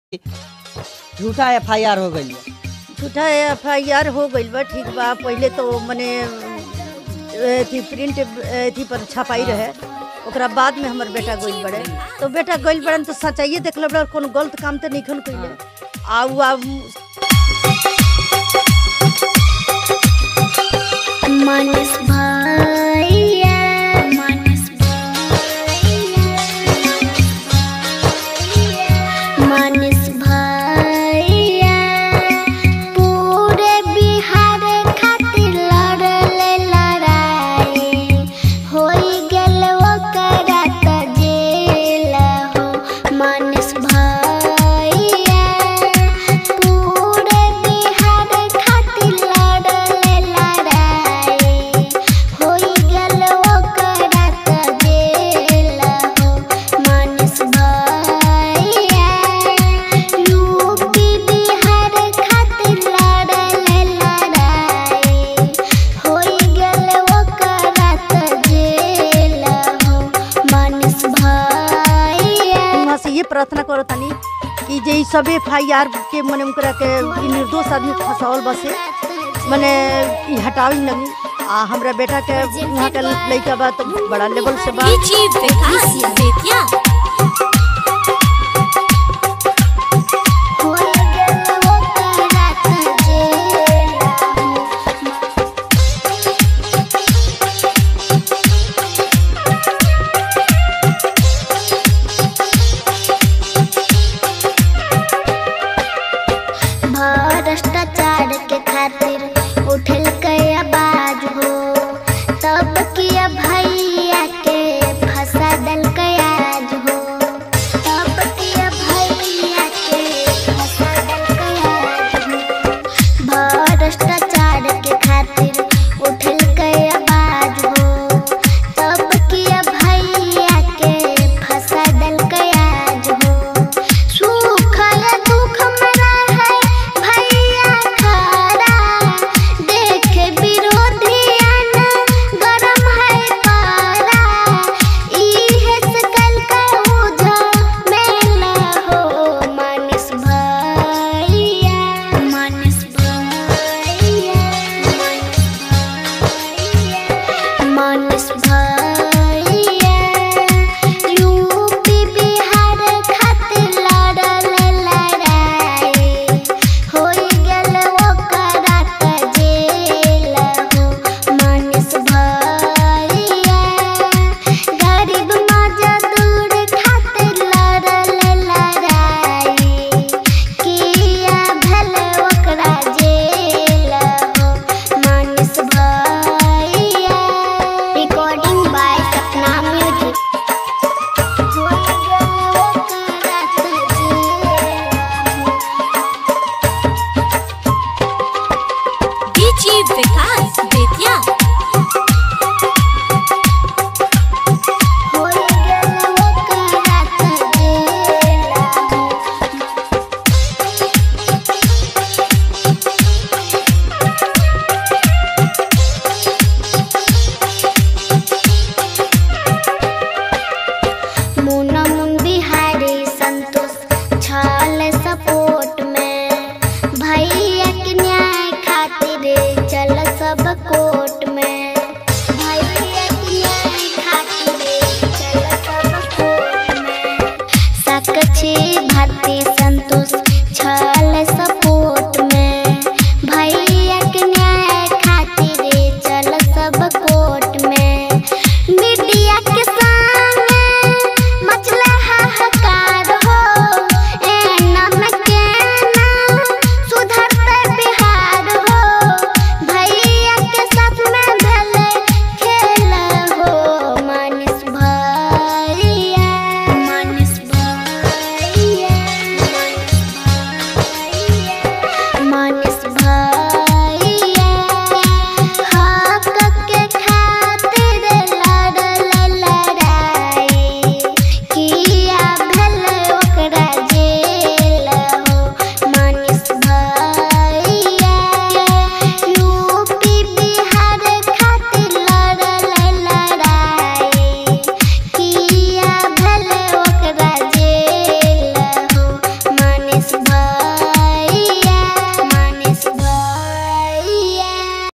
झूठा F I R हो गई है झूठा एफ आई आर हो गइल बा ठीक बा पहिले तो मने अथी प्रिंट अथी पर छपाई रहे ओकरा बाद में हमर बेटा गइल बड़े तो बेटा गइल बड़न तो सच्चाइए देखल बड़ा कोनो गलत काम तो नहीं कइले आ उ आ मानस भैया मानस भैया मानस भैया पूरे बिहार खातिर लड़ले लड़ाई होई गेल ओकरा त जेल हो मानस भैया पूरे बिहार खातिर लड़ले लड़ाई होई गेल ओकरा त जेल हो मानस भैया यूपी बिहार खातिर लड़ले लड़ाई होई गेल ओकरा त जेल हो मानस भैया वहाँ से ये प्रार्थना करो तनी कि जे ई सब एफ आई आर के मने उनकरा के ई निर्दोष आदमी के फंसावल बसे मने ई हटावी लगी आ हमरा बेटा के वहाँ के लड़का बा तो बड़ा लेवल से बा विकास बेतिया